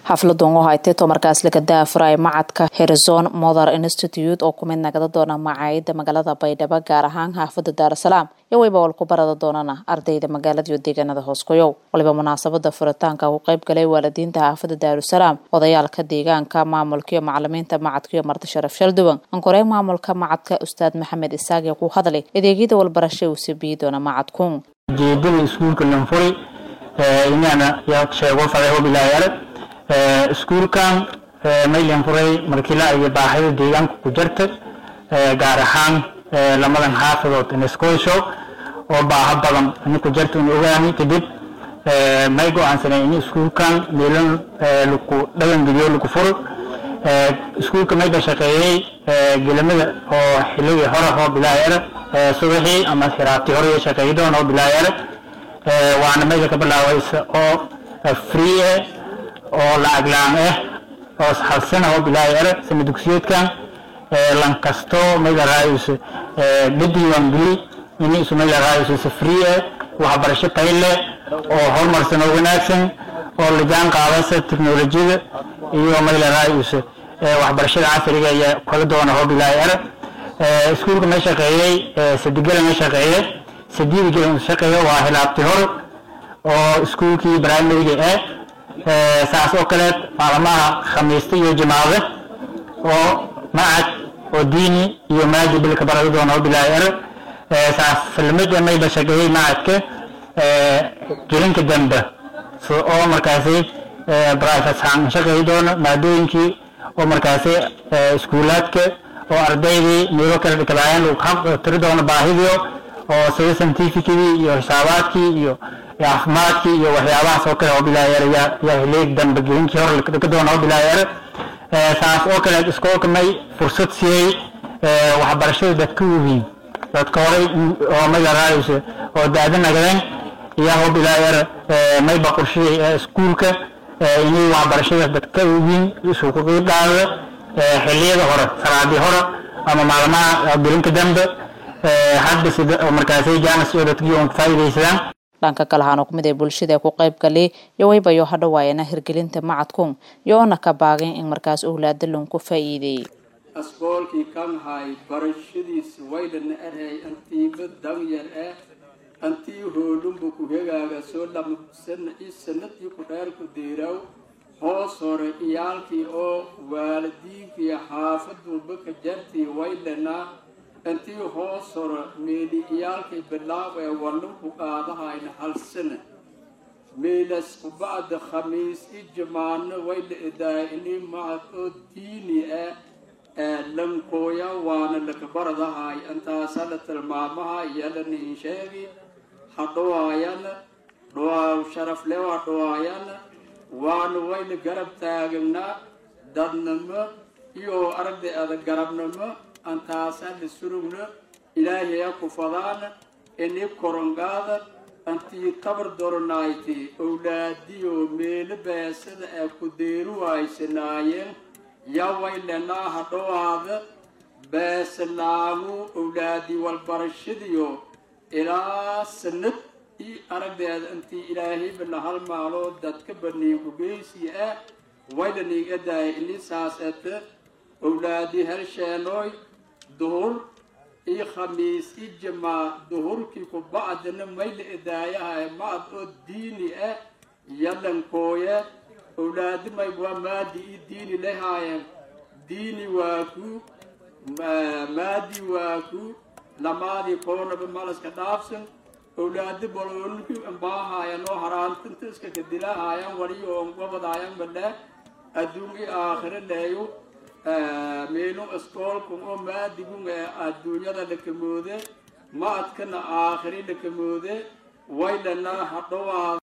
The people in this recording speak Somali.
xafladan oo haytay tomarkaas laga daafuray macadka herizon mother institute oo kumid nagada doona macaayida magaalada baydhabo gaar ahaan xaafada daarasalaam iyo wayba wal ku barada doonana ardayda magaalada iyo deegaanada hoosgoyow waliba munaasabada furitaanka u qayb galay waalidiinta xaafada daarusalaam odayaalka deegaanka maamulka iyo macalimiinta macadka iyo marti sharaf shalduwan ankorey maamulka macadka ustaad maxamed isaaqi ku hadlay adeegyada walbarasha uu sabiyi doona macadku ujeedada iskuulka lanfuri inaana yaa sheego fadaxo bilaayare iskuulkan maylan furay markila iyo baahida deegaanka ku jirta gaar ahaan lamadan xaafadood inescoysho oo baaha badan ini ku jirta in ogaani kadib may go-aansanay in iskuulkan meelan lagu dhagangeliyo lagu furo iskuulka mayba shaqeeyey gelamada oo xilligii hore oo bilaayare subaxii ama xiraabtii hore shaqeey doon oo bilaayare waana mayga ka bilaawaysa oo free eh oo lacag la-aan ah oo hal sana oo bilaayare sana dugsiyeedkan lan kasto mayla raayayso dhadiiwaan geli in isu mayla raayayso si free eh waxbarasho tayo leh oo horumarsan oo wanaagsan oo la jaan qaadaysa teknolojiyada iyo mayla raayayso waxbarashada casriga iyo kala doona oo bilaayare iskuulka ma shaqeeyey sadigala ma shaqeeye sadiida gala shaqeeye waa hilaabti hore oo iskuulkii primariga ah saas oo kaleed maalmaha khamiista iyo jimaade oo macad oo diini iyo maadi bilka barada doona oo bilaayare saas filmida mayba shaqeeyey macadka gelinka dambe oo markaasi private haan shaqeey doona maadooyinkii oo markaasi iskuulaadka oo ardaydii meelo kala dhikalaayeen lagu xaq tiri doono baahidio oo sida scientificadii iyo xisaabaadkii iyo caafimaadkii iyo waxyaabahaas oo kale oo bilaayare yaa yaa hileeg dambe gelinkii hore dhika doona oo bilaayare saas oo kale iskoolka may fursad siiyey waxbarashada dadka waweyn dadka horey oo mayla raayayso oo daada nagadeen iyaa oo bilaayare mayba qorshihii iskuulka inay waxbarashada dadka waweyn isugu qiibdhaada xilliyada hore salaadii hore ama maalmaha gelinka dambe hadda sida markaasay jaanis oo dadkii oon faa'iidaysadaan dhanka kale waxaana kumid ee bulshada ku qayb galay iyo waybayo hadhawaayana hirgelinta macadkun iyo ona ka baageen in markaas owlaada lunku faa'iideeyey asboolkii kan hay barashadiisa waydhana arhay antiiba danyar ah antii hoolunba ku hegaaga soo dhamasana i sanadii ku dheer ku deeraw hoos hore iyaalkii oo waalidiinkii xaafaduba ka jartii waydhana intii hoos hore meeli iyaalkay bilaab ee walinku qaadahayna hal sana meelas kubacda khamiis i jamaano wayla edaay ini macad oo diini ah ee lankooya waana lakabaradahay intaasa la tilmaamaha yalaniin sheegi hadhawaayana dhawaaw sharafle waa dhawaayana waana wayna garab taaganaa dadnimo iyo aragday ada garabnimo antaasa la surugna ilaahaya ku fadaana ini korongaada antii tabar doronayti owlaadiyo meelo beesada ee ku deeru waysanaayeen yawaylenaa hadhowaada beesalaamu owlaadii walbarashadiyo ilaa sanad io aragdeeda intii ilaahayba la halmaalo dadka baniinku geysi ah waylaniig adaaya ini saas ete owlaadi helsheenoy duhur iyo khamiis i jamaa duhurkii ku bacdina mayla edaayahay macad oo diini ah yalankooye owlaadi may waa maadi i diini lahaayeen diini waa ku maadi waa ku lamaadii koonaba malaska dhaafsan owlaadi baloolki ambaahayan oo haraantinta iska kadilahaayan waliyo on gobadaayan bale adduun i aakhiro leeyo meelu iskoolkun oo maadigun ee adduunyada lakamoode ma adkana aakhiri lakamoode waylana hadhowaada